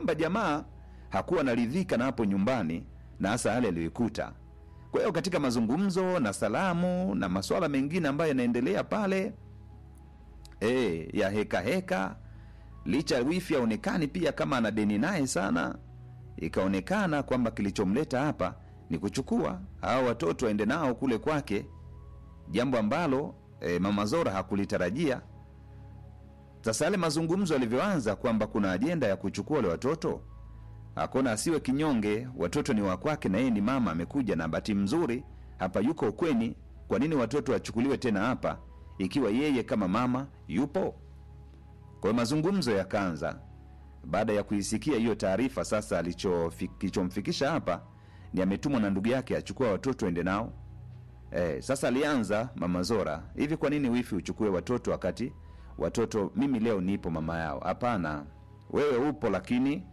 kwamba jamaa hakuwa naridhika na hapo nyumbani na hasa yale aliyoikuta. Kwa hiyo katika mazungumzo na salamu na masuala mengine ambayo yanaendelea pale e, ya heka heka, licha wifi aonekani pia kama ana deni naye sana, ikaonekana kwamba kilichomleta hapa ni kuchukua hao watoto aende nao kule kwake, jambo ambalo e, mama Zora hakulitarajia. Sasa yale mazungumzo yalivyoanza kwamba kuna ajenda ya kuchukua wale watoto, akona asiwe kinyonge, watoto ni wa kwake na yeye ni mama, amekuja na bahati mzuri hapa yuko ukweni. Kwa nini watoto wachukuliwe tena hapa ikiwa yeye kama mama yupo? Kwa hiyo mazungumzo yakaanza. Baada ya kuisikia hiyo taarifa, sasa alichofi- kilichomfikisha hapa ni ametumwa na ndugu yake achukua watoto ende nao. Eh, sasa alianza mama Zora, hivi kwa nini wifi uchukue watoto wakati watoto mimi leo nipo mama yao? Hapana, wewe upo lakini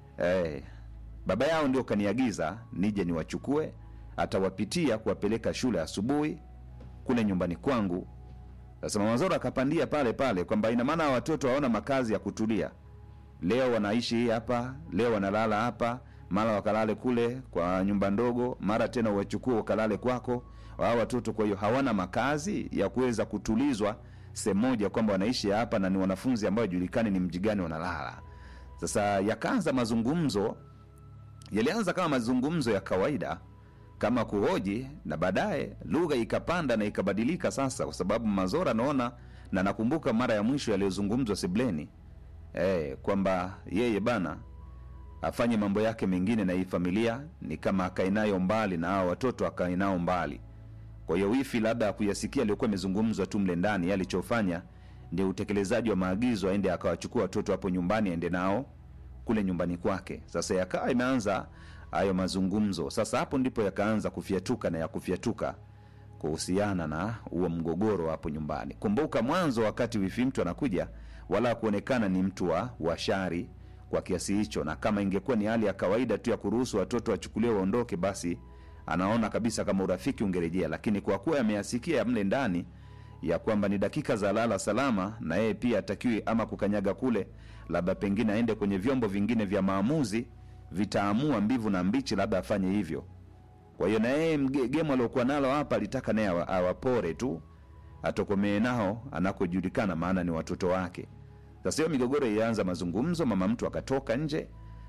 eh, baba yao ndio kaniagiza nije niwachukue, atawapitia kuwapeleka shule asubuhi kule nyumbani kwangu. Sasa mama Zora akapandia pale pale kwamba ina maana hawa watoto hawana makazi ya kutulia, leo wanaishi hapa, leo wanalala hapa, mara wakalale kule kwa nyumba ndogo, mara tena wachukue wakalale kwako hao watoto. Kwa hiyo hawana makazi ya kuweza kutulizwa sehemu moja, kwamba wanaishi hapa na ni wanafunzi ambao julikani ni mji gani wanalala. Sasa yakaanza mazungumzo, yalianza kama mazungumzo ya kawaida kama kuhoji, na baadaye lugha ikapanda na ikabadilika sasa, kwa sababu Mazora naona na nakumbuka mara ya mwisho yaliyozungumzwa sebleni eh, kwamba yeye bana afanye mambo yake mengine na hii familia ni kama akae nayo mbali na hao watoto akae nao mbali. Kwa hiyo wifi labda kuyasikia aliyokuwa imezungumzwa tu mle ndani, yeye alichofanya ni utekelezaji wa maagizo, aende akawachukua watoto hapo nyumbani, aende nao kule nyumbani kwake. Sasa yakawa imeanza hayo mazungumzo. Sasa hapo ndipo yakaanza kufyatuka na ya kufyatuka kuhusiana na huo mgogoro hapo nyumbani. Kumbuka mwanzo, wakati wifi mtu anakuja, wala kuonekana ni mtu wa washari kwa kiasi hicho, na kama ingekuwa ni hali ya kawaida tu ya kuruhusu watoto wachukuliwe waondoke, basi anaona kabisa kama urafiki ungerejea, lakini kwa kuwa ameyasikia mle ndani ya kwamba ni dakika za lala salama, na yeye pia atakiwi ama kukanyaga kule, labda pengine aende kwenye vyombo vingine vya maamuzi vitaamua mbivu na mbichi, labda afanye hivyo. Kwa hiyo na yeye mge- gemu aliokuwa nalo hapa alitaka naye awa- awapore tu, atokomee nao anakojulikana, maana ni watoto wake. Sasa hiyo migogoro ilianza, mazungumzo, mama mtu akatoka nje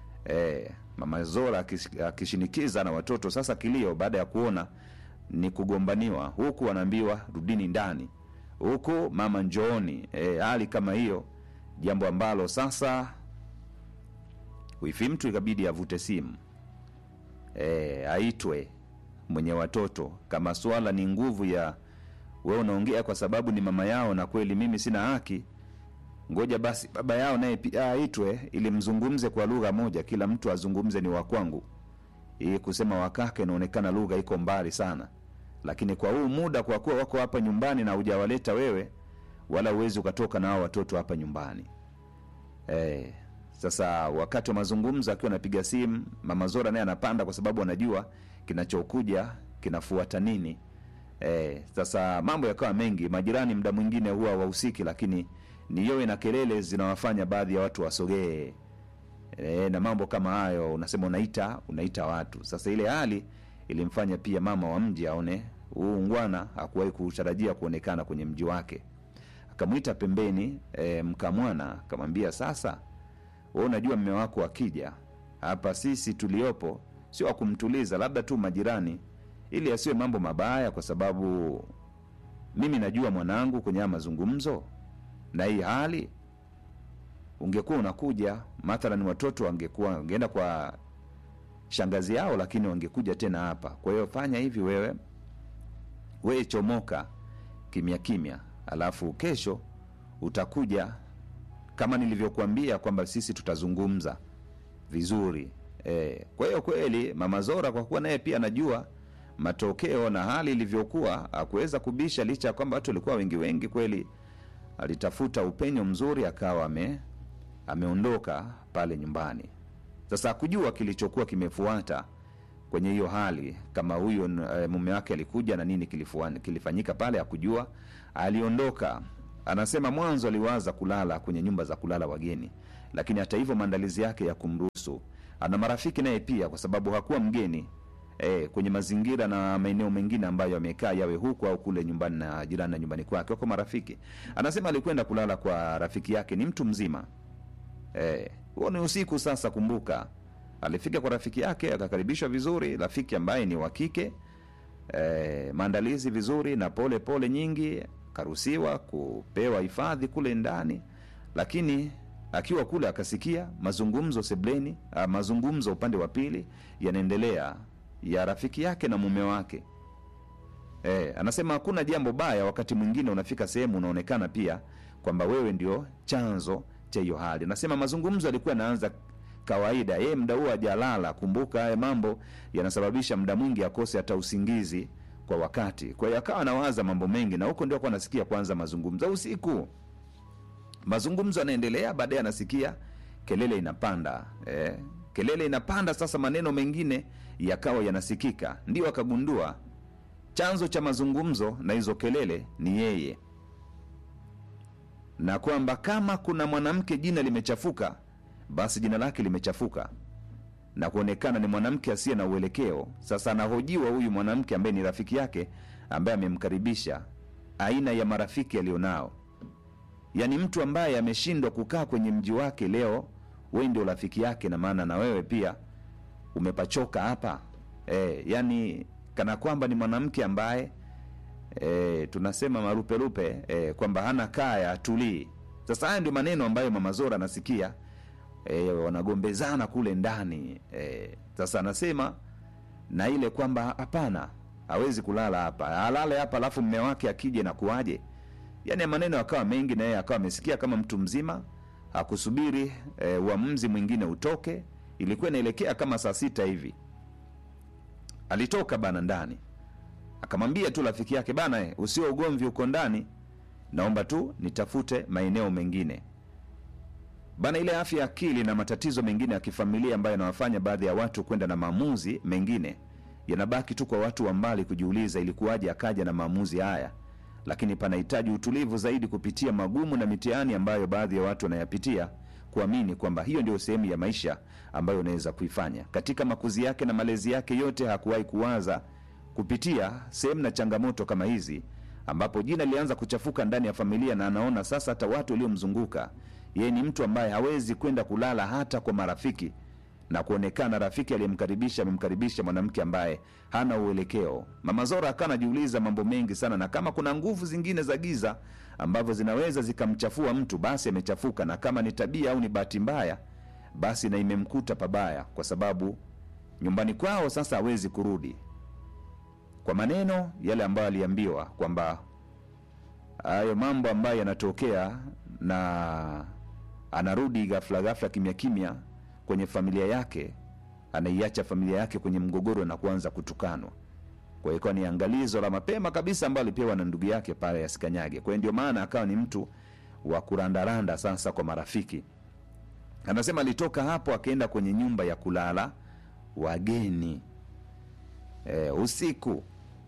e, mama Zora akis- akishinikiza na watoto. Sasa kilio baada ya kuona ni kugombaniwa, huku wanaambiwa rudini ndani, huku mama njooni, e, hali kama hiyo, jambo ambalo sasa wifi mtu ikabidi avute simu e, aitwe mwenye watoto. Kama swala ni nguvu ya we unaongea kwa sababu ni mama yao na kweli mimi sina haki, ngoja basi baba yao naye pia aitwe ili mzungumze kwa lugha moja, kila mtu azungumze ni wa kwangu. Hii kusema wakake inaonekana lugha iko mbali sana, lakini kwa huu muda, kwa kuwa wako hapa nyumbani na hujawaleta wewe, wala uwezi ukatoka na hao watoto hapa nyumbani eh, sasa wakati wa mazungumzo akiwa anapiga simu, mama Zora naye anapanda kwa sababu anajua kinachokuja kinafuata nini. E, sasa mambo yakawa mengi. Majirani muda mwingine huwa wahusiki, lakini ni yowe na kelele zinawafanya baadhi ya watu wasogee e, na mambo kama hayo, unasema unaita unaita watu. Sasa ile hali ilimfanya pia mama wa mji aone huu ungwana hakuwahi kutarajia kuonekana kwenye mji wake. Akamwita pembeni e, mkamwana akamwambia, sasa wewe unajua mme wako akija hapa, sisi tuliopo sio wa kumtuliza, labda tu majirani, ili asiwe mambo mabaya, kwa sababu mimi najua mwanangu kwenye haya mazungumzo na hii hali, ungekuwa unakuja mathalan, watoto wangekuwa wangeenda kwa shangazi yao, lakini wangekuja tena hapa. Kwa hiyo fanya hivi wewe, wewe chomoka kimya kimya, alafu kesho utakuja kama nilivyokuambia kwamba sisi tutazungumza vizuri e. Kwa hiyo kweli mama Zora kwa kuwa naye pia anajua matokeo na hali ilivyokuwa, akuweza kubisha, licha ya kwamba watu walikuwa wengi wengi. Kweli alitafuta upenyo mzuri, akawa ame ameondoka pale nyumbani. Sasa akujua kilichokuwa kimefuata kwenye hiyo hali, kama huyo e, mume wake alikuja na nini kilifuan, kilifanyika pale, akujua aliondoka. Anasema mwanzo aliwaza kulala kwenye nyumba za kulala wageni, lakini hata hivyo maandalizi yake ya kumruhusu ana marafiki naye pia kwa sababu hakuwa mgeni e, kwenye mazingira na maeneo mengine ambayo amekaa yawe huku au kule nyumbani na jirani na nyumbani kwake wako marafiki anasema alikwenda kulala kwa rafiki yake ni mtu mzima Eh, huo ni usiku sasa kumbuka alifika kwa rafiki yake akakaribishwa vizuri rafiki ambaye ni wa kike eh, maandalizi vizuri na pole pole nyingi akaruhusiwa kupewa hifadhi kule ndani lakini akiwa kule akasikia mazungumzo sebleni ah, mazungumzo upande wa pili yanaendelea ya rafiki yake na mume wake Eh, anasema hakuna jambo baya wakati mwingine unafika sehemu unaonekana pia kwamba wewe ndio chanzo cha hiyo hali. Anasema mazungumzo yalikuwa yanaanza kawaida, yeye mda huo hajalala. Kumbuka haya mambo yanasababisha mda mwingi akose hata usingizi kwa wakati. Kwa hiyo akawa anawaza mambo mengi, na huko ndio akuwa anasikia kwanza mazungumzo usiku. Mazungumzo yanaendelea, baadaye anasikia kelele inapanda eh, kelele inapanda. Sasa maneno mengine yakawa yanasikika, ndio akagundua chanzo cha mazungumzo na hizo kelele ni yeye, na kwamba kama kuna mwanamke jina limechafuka, basi jina lake limechafuka na kuonekana ni mwanamke asiye na uelekeo. Sasa anahojiwa huyu mwanamke ambaye ni rafiki yake, ambaye amemkaribisha, aina ya marafiki alionao, yaani mtu ambaye ameshindwa kukaa kwenye mji wake. Leo wewe ndio rafiki yake, na maana na wewe pia umepachoka hapa e, yani kana kwamba ni mwanamke ambaye e, tunasema maruperupe e, kwamba hana kaya atulii. Sasa haya ndio maneno ambayo mama Zora anasikia e, wanagombezana kule ndani e, sasa anasema na ile kwamba hapana, hawezi kulala hapa, alale hapa alafu mme wake akije na kuwaje? Yani maneno akawa mengi, na yeye akawa amesikia kama mtu mzima, hakusubiri e, uamuzi mwingine utoke. Ilikuwa inaelekea kama saa sita hivi alitoka bana ndani akamwambia tu rafiki yake bana eh, usio ugomvi uko ndani naomba tu nitafute maeneo mengine bana ile afya ya akili na matatizo mengine ya kifamilia ambayo yanawafanya baadhi ya watu kwenda na maamuzi mengine yanabaki tu kwa watu wa mbali kujiuliza ilikuwaje akaja na maamuzi haya lakini panahitaji utulivu zaidi kupitia magumu na mitihani ambayo baadhi ya watu wanayapitia kuamini kwamba hiyo ndio sehemu ya maisha ambayo unaweza kuifanya katika makuzi yake na malezi yake yote hakuwahi kuwaza kupitia sehemu na changamoto kama hizi ambapo jina lilianza kuchafuka ndani ya familia na anaona sasa hata watu waliomzunguka yeye ni mtu ambaye hawezi kwenda kulala hata kwa marafiki na kuonekana rafiki aliyemkaribisha amemkaribisha mwanamke ambaye hana uelekeo mama zora akawa anajiuliza mambo mengi sana na kama kuna nguvu zingine za giza ambavyo zinaweza zikamchafua mtu basi amechafuka na kama ni tabia au ni bahati mbaya basi na imemkuta pabaya kwa sababu nyumbani kwao sasa hawezi kurudi kwa maneno yale ambayo aliambiwa kwamba hayo mambo ambayo yanatokea na anarudi ghafla ghafla kimya kimya kwenye familia yake anaiacha familia yake kwenye mgogoro na kuanza kutukanwa kwa hiyo ikawa ni angalizo la mapema kabisa ambayo alipewa na ndugu yake pale asikanyage kwa hiyo ndio maana akawa ni mtu wa kurandaranda sasa kwa marafiki anasema alitoka hapo akaenda kwenye nyumba ya kulala wageni e, usiku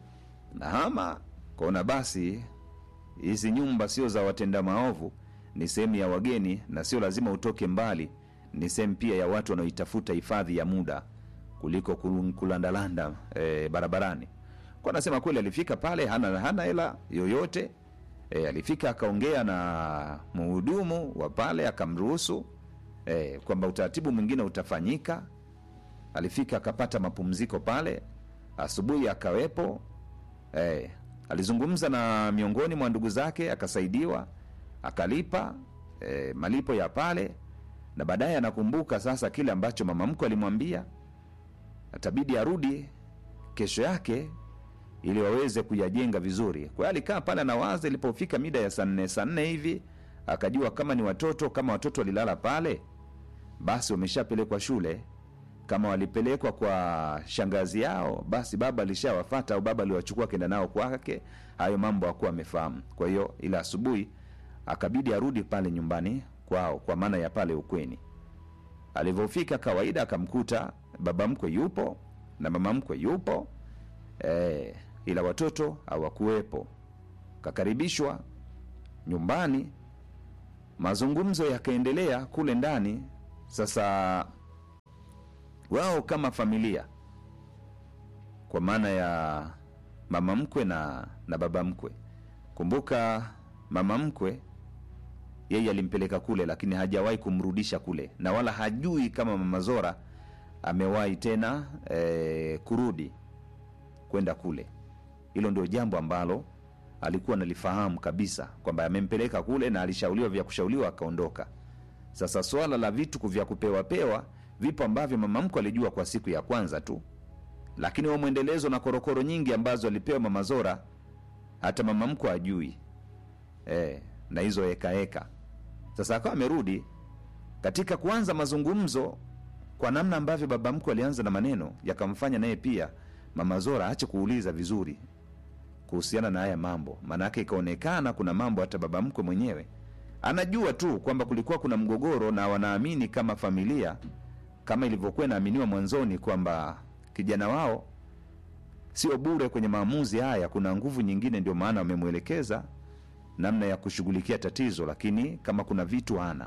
nahama kaona basi hizi nyumba sio za watenda maovu ni sehemu ya wageni na sio lazima utoke mbali ni sehemu pia ya watu wanaoitafuta hifadhi ya muda kuliko kul- kulandalanda e, barabarani kwa anasema kweli alifika pale hana hana hela yoyote e, alifika akaongea na mhudumu wa pale akamruhusu e, kwamba utaratibu mwingine utafanyika alifika akapata mapumziko pale asubuhi akawepo e, alizungumza na miongoni mwa ndugu zake akasaidiwa akalipa e, malipo ya pale na baadaye anakumbuka sasa kile ambacho mama mkwe alimwambia atabidi arudi kesho yake ili waweze kuyajenga vizuri kwa hiyo alikaa pale anawaza ilipofika mida ya saa nne saa nne hivi akajua kama ni watoto kama watoto walilala pale basi wameshapelekwa shule kama walipelekwa kwa shangazi yao basi baba alishawafata au baba aliwachukua kenda nao kwake hayo mambo hakuwa amefahamu kwa hiyo ila asubuhi akabidi arudi pale nyumbani kwao kwa maana ya pale ukweni alivyofika kawaida akamkuta baba mkwe yupo na mama mkwe yupo e, ila watoto hawakuwepo kakaribishwa nyumbani mazungumzo yakaendelea kule ndani sasa wao kama familia kwa maana ya mama mkwe na, na baba mkwe kumbuka mama mkwe yeye alimpeleka kule lakini hajawahi kumrudisha kule na wala hajui kama mama zora amewahi tena e, kurudi kwenda kule hilo ndio jambo ambalo alikuwa nalifahamu kabisa kwamba amempeleka kule na alishauriwa vya kushauriwa akaondoka sasa swala la vitu vya kupewa pewa vipo ambavyo mama mkwe alijua kwa siku ya kwanza tu lakini wa mwendelezo na korokoro nyingi ambazo alipewa mama zora hata mama mkwe ajui e, na hizo hekaheka sasa akawa amerudi katika kuanza mazungumzo kwa namna ambavyo baba mkwe alianza na maneno yakamfanya naye pia mama zora aache kuuliza vizuri kuhusiana na haya mambo maanake ikaonekana kuna mambo hata baba mkwe mwenyewe anajua tu kwamba kulikuwa kuna mgogoro na wanaamini kama familia kama ilivyokuwa inaaminiwa mwanzoni kwamba kijana wao sio bure kwenye maamuzi haya kuna nguvu nyingine ndio maana wamemwelekeza namna ya kushughulikia tatizo lakini kama kuna vitu hana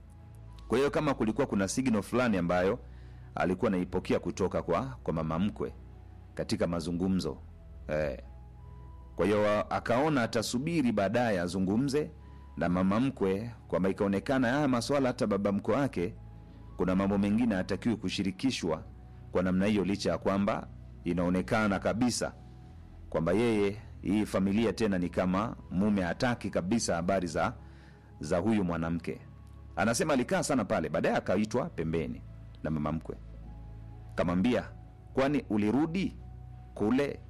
kwa hiyo kama kulikuwa kuna signal fulani ambayo alikuwa anaipokea kutoka kwa kwa mama mkwe katika mazungumzo eh. kwa hiyo akaona atasubiri baadaye azungumze na mama mkwe kwamba ikaonekana haya maswala hata baba mkwe wake kuna mambo mengine hatakiwi kushirikishwa kwa namna hiyo licha ya kwamba inaonekana kabisa kwamba yeye hii familia tena ni kama mume hataki kabisa habari za za huyu mwanamke anasema alikaa sana pale baadaye akaitwa pembeni na mama mkwe kamwambia kwani ulirudi kule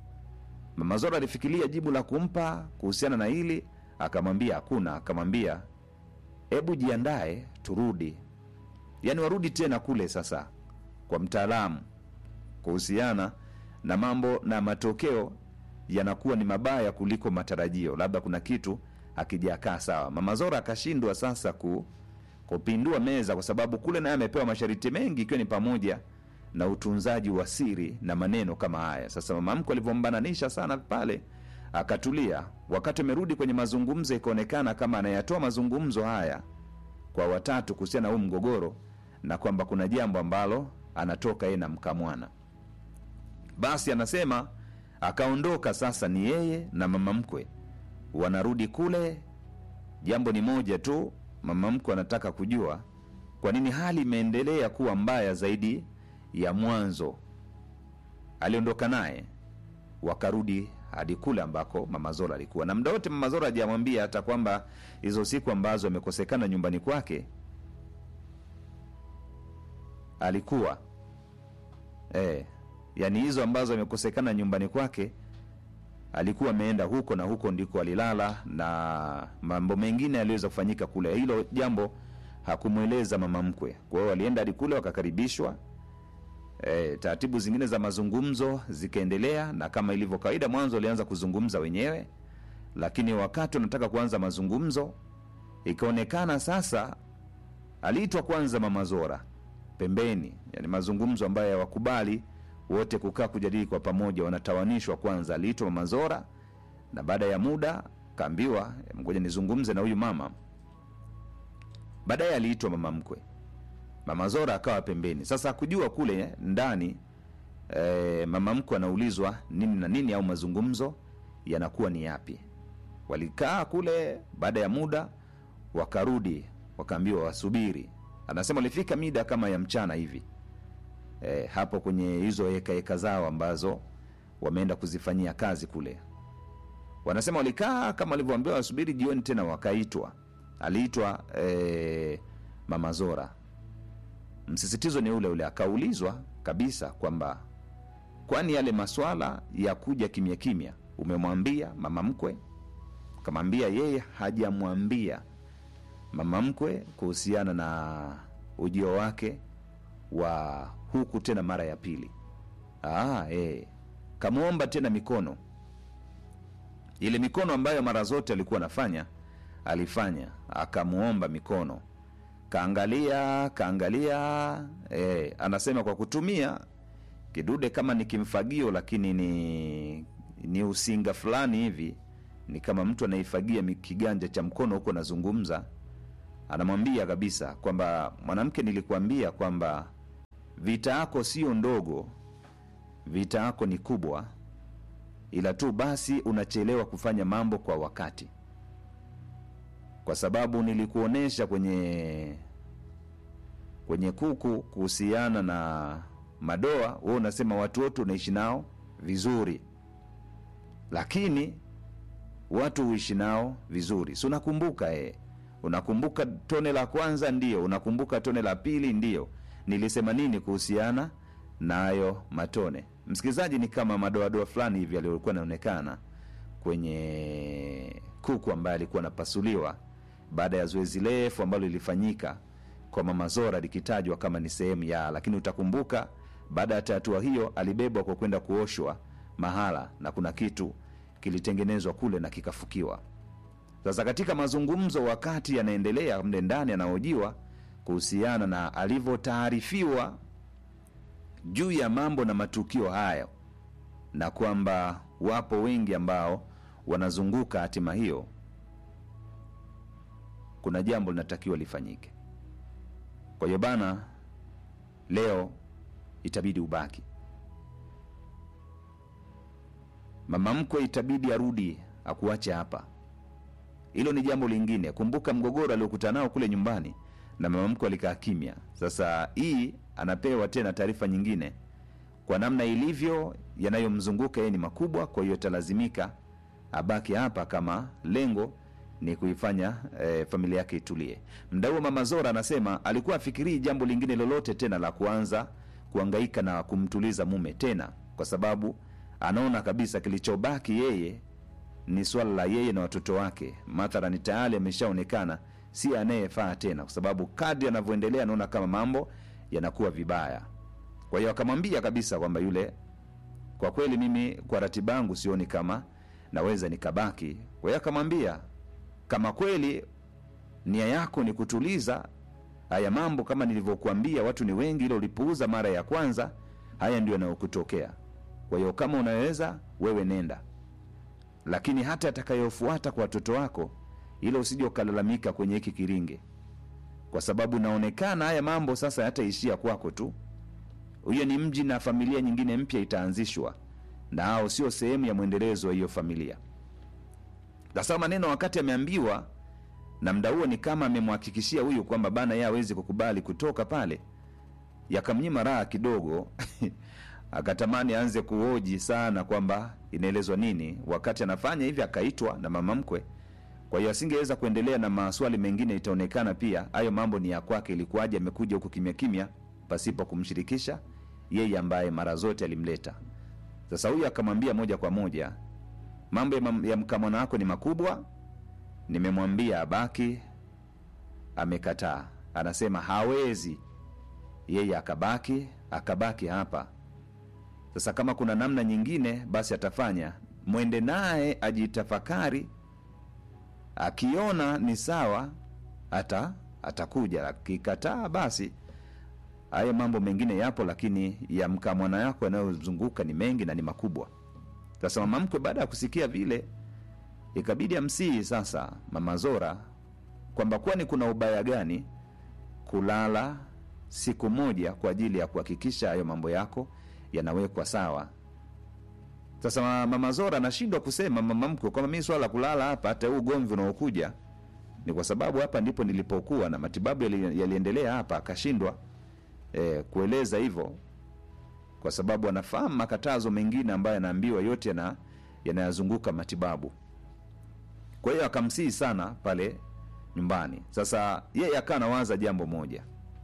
mama zora alifikiria jibu la kumpa kuhusiana na hili akamwambia hakuna akamwambia hebu jiandae turudi yaani warudi tena kule sasa kwa mtaalamu kuhusiana na mambo na matokeo yanakuwa ni mabaya kuliko matarajio labda kuna kitu akijakaa sawa mama zora akashindwa sasa ku, kupindua meza kwa sababu kule naye amepewa masharti mengi ikiwa ni pamoja na utunzaji wa siri na maneno kama haya sasa mama mkwe alivyombananisha sana pale akatulia wakati amerudi kwenye mazungumzo ikaonekana kama anayatoa mazungumzo haya kwa watatu kuhusiana na huu mgogoro na kwamba kuna jambo ambalo anatoka yeye na mkamwana basi anasema akaondoka sasa ni yeye na mama mkwe wanarudi kule jambo ni moja tu mama mkwe anataka kujua kwa nini hali imeendelea kuwa mbaya zaidi ya mwanzo aliondoka naye wakarudi hadi kule ambako mama zora alikuwa na mda wote mama zora hajamwambia hata kwamba hizo siku ambazo amekosekana nyumbani kwake alikuwa e, yani hizo ambazo amekosekana nyumbani kwake alikuwa ameenda huko na huko ndiko alilala na mambo mengine yaliweza kufanyika kule hilo jambo hakumweleza mama mkwe kwa hiyo walienda hadi kule wakakaribishwa e, taratibu zingine za mazungumzo zikaendelea na kama ilivyo kawaida mwanzo walianza kuzungumza wenyewe lakini wakati wanataka kuanza mazungumzo ikaonekana sasa aliitwa kwanza mama zora pembeni yani mazungumzo ambayo hawakubali wote kukaa kujadili kwa pamoja wanatawanishwa kwanza aliitwa mama zora na baada ya muda kaambiwa ngoja nizungumze na huyu mama baadaye aliitwa mama mkwe mama zora akawa pembeni sasa kujua kule ndani e, mama mkwe anaulizwa nini na nini au mazungumzo yanakuwa ni yapi walikaa kule baada ya muda wakarudi wakaambiwa wasubiri anasema walifika mida kama ya mchana hivi e, hapo kwenye hizo hekaheka zao ambazo wameenda kuzifanyia kazi kule wanasema walikaa kama walivyoambiwa wasubiri jioni tena wakaitwa aliitwa e, mama zora msisitizo ni ule ule akaulizwa kabisa kwamba kwani yale maswala ya kuja kimya kimya umemwambia mama mkwe kamwambia yeye hajamwambia mama mkwe kuhusiana na ujio wake wa huku tena mara ya pili ah, eh. kamwomba tena mikono ile mikono ambayo mara zote alikuwa anafanya alifanya akamwomba mikono kaangalia kaangalia eh, anasema kwa kutumia kidude kama ni kimfagio lakini ni ni usinga fulani hivi ni kama mtu anaifagia mi- kiganja cha mkono huko anazungumza anamwambia kabisa kwamba mwanamke, nilikuambia kwamba vita yako sio ndogo, vita yako ni kubwa, ila tu basi unachelewa kufanya mambo kwa wakati, kwa sababu nilikuonesha kwenye kwenye kuku kuhusiana na madoa, wewe unasema watu wote unaishi nao vizuri, lakini watu huishi nao vizuri. Si unakumbuka eh? Unakumbuka tone la kwanza? Ndio. Unakumbuka tone la pili? Ndio. Nilisema nini kuhusiana nayo matone? Msikilizaji, ni kama madoadoa fulani hivi aliyokuwa anaonekana kwenye kuku ambaye alikuwa anapasuliwa baada ya zoezi refu ambalo lilifanyika kwa Mama Zora likitajwa kama ni sehemu ya, lakini utakumbuka baada ya hatua hiyo alibebwa kwa kwenda kuoshwa mahala na kuna kitu kilitengenezwa kule na kikafukiwa. Sasa katika mazungumzo, wakati yanaendelea mle ndani, anahojiwa kuhusiana na alivyotaarifiwa juu ya mambo na matukio hayo, na kwamba wapo wengi ambao wanazunguka hatima hiyo, kuna jambo linatakiwa lifanyike. Kwa hiyo bana, leo itabidi ubaki mama mkwe, itabidi arudi akuache hapa. Hilo ni jambo lingine. Kumbuka mgogoro aliokutana nao kule nyumbani, na mama mkwe alikaa kimya. Sasa hii anapewa tena taarifa nyingine, kwa namna ilivyo, yanayomzunguka yeye ni makubwa. Kwa hiyo italazimika abaki hapa kama lengo ni kuifanya eh, familia yake itulie. Mda huo mama Zora anasema alikuwa afikirii jambo lingine lolote tena la kuanza kuangaika na kumtuliza mume tena, kwa sababu anaona kabisa kilichobaki yeye ni swala la yeye na watoto wake. Mathalani tayari ameshaonekana si anayefaa tena, kwa sababu kadri anavyoendelea anaona kama mambo yanakuwa vibaya. Kwa hiyo akamwambia kabisa kwamba yule, kwa kweli mimi kwa ratiba yangu sioni kama naweza nikabaki. Kwa hiyo akamwambia kama kweli nia yako ni kutuliza haya mambo, kama nilivyokuambia, watu ni wengi, ile ulipuuza mara ya kwanza, haya ndio yanayokutokea. Kwa hiyo kama unaweza wewe nenda, lakini hata atakayofuata kwa watoto wako, ile usije ukalalamika kwenye hiki kiringe, kwa sababu naonekana haya mambo sasa yataishia kwako tu. Huyo ni mji na familia nyingine mpya itaanzishwa, na hao sio sehemu ya mwendelezo wa hiyo familia. Sasa maneno wakati ameambiwa na mda huo, ni kama amemhakikishia huyu kwamba bana, yeye hawezi kukubali kutoka pale, yakamnyima raha kidogo akatamani aanze kuhoji sana kwamba inaelezwa nini. Wakati anafanya hivi, akaitwa na mama mkwe, kwa hiyo asingeweza kuendelea na maswali mengine. Itaonekana pia hayo mambo ni ya kwake, ilikuwaje amekuja huku kimya kimya pasipo kumshirikisha yeye ambaye mara zote alimleta. Sasa huyu akamwambia moja kwa moja mambo ya, mam- ya mkamwana wako ni makubwa, nimemwambia abaki, amekataa. Anasema hawezi yeye akabaki, akabaki hapa. Sasa kama kuna namna nyingine, basi atafanya. Mwende naye ajitafakari, akiona ni sawa ata atakuja, akikataa basi haya mambo mengine yapo, lakini ya mkamwana yako yanayozunguka ni mengi na ni makubwa. Sasa mama mkwe baada ya kusikia vile, ikabidi amsihi sasa mama Zora kwamba kwani kuna ubaya gani kulala siku moja kwa ajili ya kuhakikisha hayo mambo yako yanawekwa sawa. Sasa ma- mama Zora anashindwa kusema mama mkwe kwamba mimi swala la kulala hapa, hata huu ugomvi unaokuja ni kwa sababu hapa ndipo nilipokuwa na matibabu yali- yaliendelea hapa. Akashindwa eh, kueleza hivyo kwa sababu anafahamu makatazo mengine ambayo yanaambiwa yote yana yanayazunguka matibabu. Kwa hiyo akamsihi sana pale nyumbani. Sasa yeye akawa anawaza jambo moja,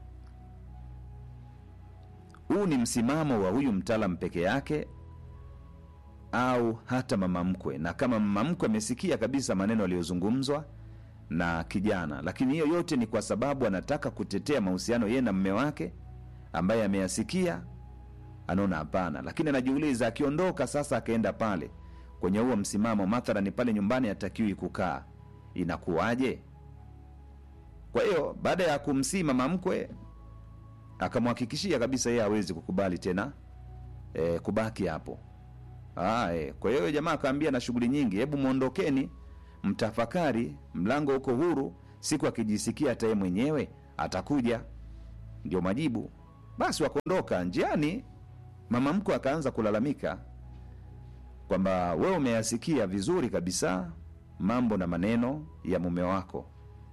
huu ni msimamo wa huyu mtaalam peke yake au hata mama mkwe? Na kama mama mkwe amesikia kabisa maneno aliyozungumzwa na kijana, lakini hiyo yote ni kwa sababu anataka kutetea mahusiano yeye na mme wake ambaye ameyasikia anaona hapana, lakini anajiuliza akiondoka sasa akaenda pale kwenye huo msimamo, mathalani pale nyumbani hatakiwi kukaa, inakuwaje? Kwa hiyo baada ya kumsii mama mkwe akamhakikishia kabisa yeye hawezi kukubali tena e, kubaki hapo. Ah, e, kwa hiyo jamaa akaambia na shughuli nyingi, hebu mwondokeni, mtafakari, mlango uko huru, siku akijisikia hata yeye mwenyewe atakuja. Ndio majibu. Basi wakaondoka. Njiani mama mkwe akaanza kulalamika kwamba wewe umeyasikia vizuri kabisa mambo na maneno ya mume wako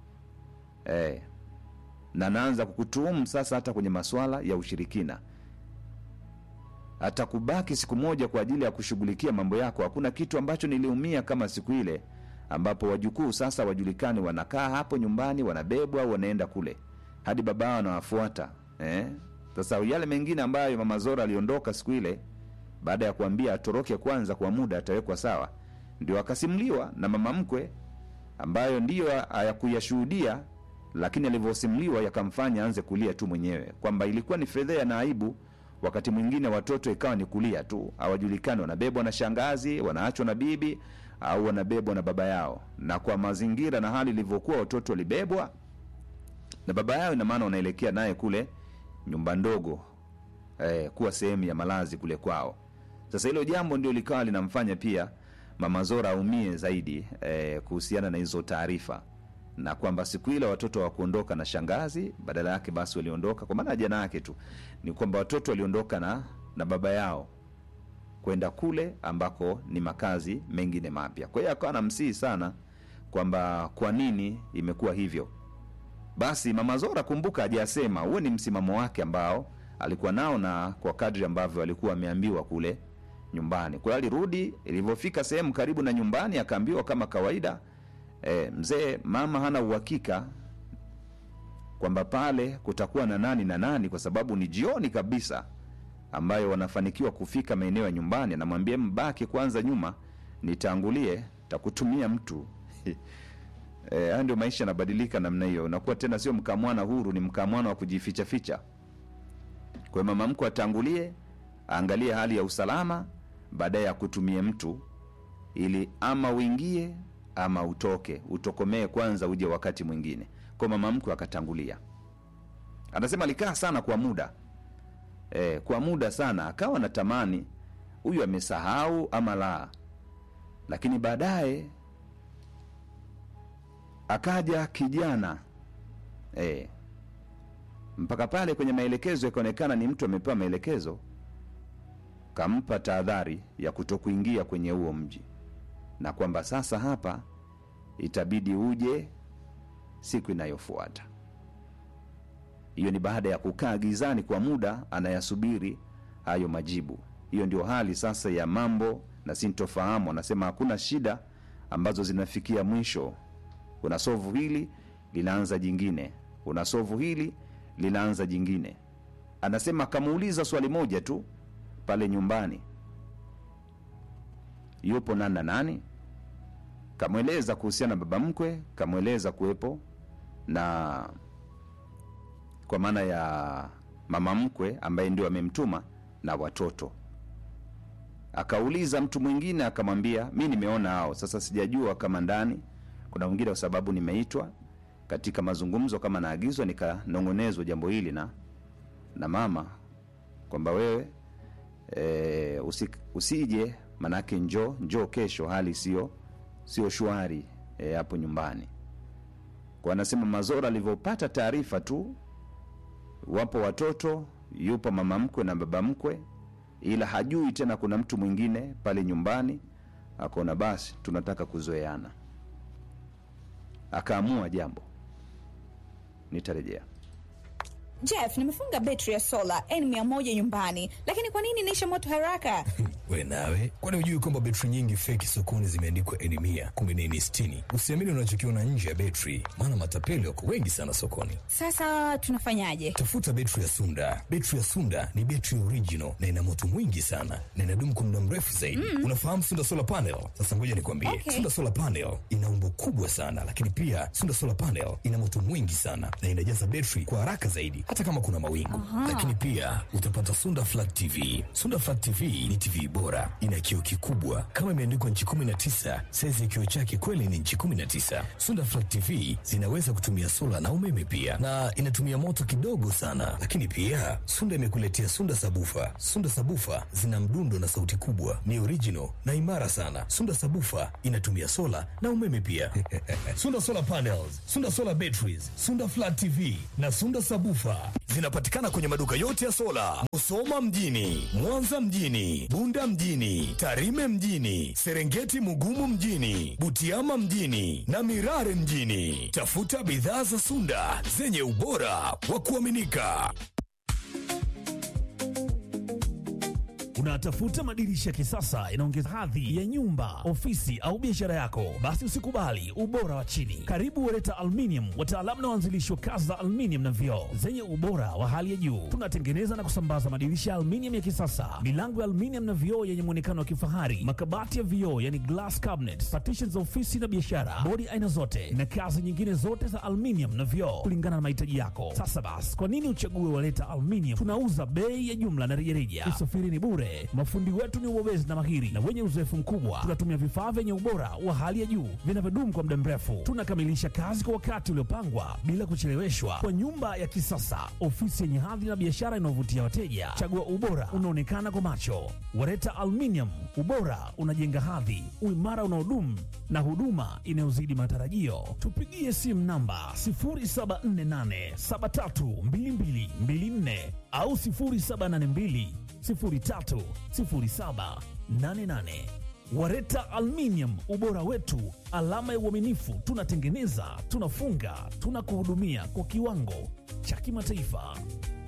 eh, na naanza kukutuhumu sasa hata kwenye masuala ya ushirikina hata kubaki siku moja kwa ajili ya kushughulikia mambo yako. Hakuna kitu ambacho niliumia kama siku ile ambapo wajukuu sasa wajulikani, wanakaa hapo nyumbani, wanabebwa au wanaenda kule, hadi babao anawafuata eh? Sasa yale mengine ambayo mama Zora aliondoka siku ile, baada ya kuambia atoroke kwanza kwa muda, atawekwa sawa, ndio akasimuliwa na mama mkwe, ambayo ndiyo hayakuyashuhudia, lakini alivyosimuliwa yakamfanya aanze kulia tu mwenyewe, kwamba ilikuwa ni fedhea na aibu wakati mwingine watoto ikawa ni kulia tu, hawajulikani wanabebwa na shangazi, wanaachwa na bibi au wanabebwa na baba yao. Na kwa mazingira na hali ilivyokuwa, watoto walibebwa na baba yao, ina maana wanaelekea naye kule nyumba ndogo eh, kuwa sehemu ya malazi kule kwao. Sasa hilo jambo ndio likawa linamfanya pia mama Zora aumie zaidi eh, kuhusiana na hizo taarifa na kwamba siku ile watoto hawakuondoka na shangazi, badala yake basi waliondoka kwa maana jana yake tu ni kwamba watoto waliondoka na, na baba yao kwenda kule ambako ni makazi mengine mapya. Kwa hiyo akawa namsihi sana kwamba kwa nini imekuwa hivyo. Basi mama Zora, kumbuka, hajasema huo ni msimamo wake ambao alikuwa nao na kwa kadri ambavyo alikuwa ameambiwa kule nyumbani. Kwa hiyo alirudi, ilivyofika sehemu karibu na nyumbani akaambiwa kama kawaida E, mzee mama hana uhakika kwamba pale kutakuwa na nani na nani, kwa sababu ni jioni kabisa ambayo wanafanikiwa kufika maeneo ya nyumbani. Anamwambia mbaki kwanza nyuma, nitangulie, takutumia mtu haya e, ndio maisha yanabadilika namna hiyo, unakuwa tena sio mkamwana huru, ni mkamwana wa kujificha ficha. Kwa hiyo mama mkwe atangulie, aangalie hali ya usalama, baadaye akutumie mtu ili ama uingie ama utoke utokomee kwanza uje wakati mwingine. Kwa mama mkwe akatangulia. Anasema alikaa sana kwa muda e, kwa muda sana, akawa natamani huyu amesahau ama la, lakini baadaye akaja kijana e, mpaka pale kwenye maelekezo ikaonekana ni mtu amepewa maelekezo, kampa tahadhari ya kutokuingia kwenye huo mji na kwamba sasa hapa itabidi uje siku inayofuata. Hiyo ni baada ya kukaa gizani kwa muda, anayasubiri hayo majibu. Hiyo ndio hali sasa ya mambo na sintofahamu. Anasema hakuna shida ambazo zinafikia mwisho. Una sovu hili linaanza jingine, una sovu hili linaanza jingine. Anasema akamuuliza swali moja tu pale nyumbani, yupo nani na nani kamweleza kuhusiana na baba mkwe, kamweleza kuwepo na kwa maana ya mama mkwe ambaye ndio amemtuma na watoto. Akauliza mtu mwingine akamwambia, mi nimeona hao. Sasa sijajua kama ndani kuna mwingine, kwa sababu nimeitwa katika mazungumzo kama naagizwa, nikanong'onezwa jambo hili na na mama kwamba wewe e, usi, usije manake, njoo njoo kesho, hali sio sio shwari hapo e, nyumbani. Kwa anasema Mazora alivyopata taarifa tu, wapo watoto, yupo mama mkwe na baba mkwe, ila hajui tena kuna mtu mwingine pale nyumbani. Akaona basi tunataka kuzoeana, akaamua jambo, nitarejea. Jeff, nimefunga betri ya sola N100 nyumbani, lakini kwa nini inaisha moto haraka? We nawe, kwani hujui kwamba betri nyingi feki sokoni zimeandikwa N100 kumbe ni N60? Usiamini unachokiona nje ya betri, maana matapeli wako wengi sana sokoni. Sasa tunafanyaje? Tafuta betri ya Sunda. Betri ya Sunda ni betri original na ina moto mwingi sana na inadumu kwa muda mrefu zaidi. Mm. Unafahamu Sunda solar panel? Sasa ngoja nikwambie, Okay. Sunda solar panel ina umbo kubwa sana, lakini pia Sunda solar panel ina moto mwingi sana na inajaza betri kwa haraka zaidi, hata kama kuna mawingu. Lakini pia utapata Sunda flat TV. Sunda flat TV ni TV bora bora. Ina kioo kikubwa kama imeandikwa nchi 19. Saizi ya kioo chake kweli ni nchi 19. Sunda Flat TV zinaweza kutumia sola na umeme pia, na inatumia moto kidogo sana. Lakini pia Sunda imekuletea Sunda Sabufa. Sunda Sabufa zina mdundo na sauti kubwa, ni original na imara sana. Sunda Sabufa inatumia sola na umeme pia. Sunda Solar Panels, Sunda Solar Batteries, Sunda Flat TV na Sunda Sabufa zinapatikana kwenye maduka yote ya sola, Musoma mjini, Mwanza mjini, Bunda mjini, Tarime mjini, Serengeti Mugumu mjini, Butiama mjini na Mirare mjini. Tafuta bidhaa za Sunda zenye ubora wa kuaminika. Unatafuta madirisha ya kisasa yanaongeza hadhi ya nyumba, ofisi au biashara yako? Basi usikubali ubora wa chini. Karibu Wereta Aluminium, wataalamu na waanzilishi wa kazi za aluminium na vioo zenye ubora wa hali ya juu. Tunatengeneza na kusambaza madirisha ya aluminium ya kisasa, milango ya aluminium na vioo yenye muonekano wa kifahari, makabati ya vioo yani glass cabinet, partitions za ofisi na biashara, bodi aina zote na kazi nyingine zote za aluminium na vioo kulingana na mahitaji yako. Sasa basi, kwa nini uchague Wereta Aluminium? Tunauza bei ya jumla na rejareja. Usafiri ni bure. Mafundi wetu ni wabobezi na mahiri na wenye uzoefu mkubwa. Tunatumia vifaa vyenye ubora wa hali ya juu vinavyodumu kwa muda mrefu. Tunakamilisha kazi kwa wakati uliopangwa bila kucheleweshwa, kwa nyumba ya kisasa, ofisi yenye hadhi na biashara inayovutia wateja. Chagua ubora unaonekana kwa macho. Wareta Aluminium, ubora unajenga hadhi, uimara unaodumu na huduma inayozidi matarajio. Tupigie simu namba 0748732224 au 0782 030788. Wareta Aluminium, ubora wetu, alama ya uaminifu. Tunatengeneza, tunafunga, tunakuhudumia kwa kiwango cha kimataifa.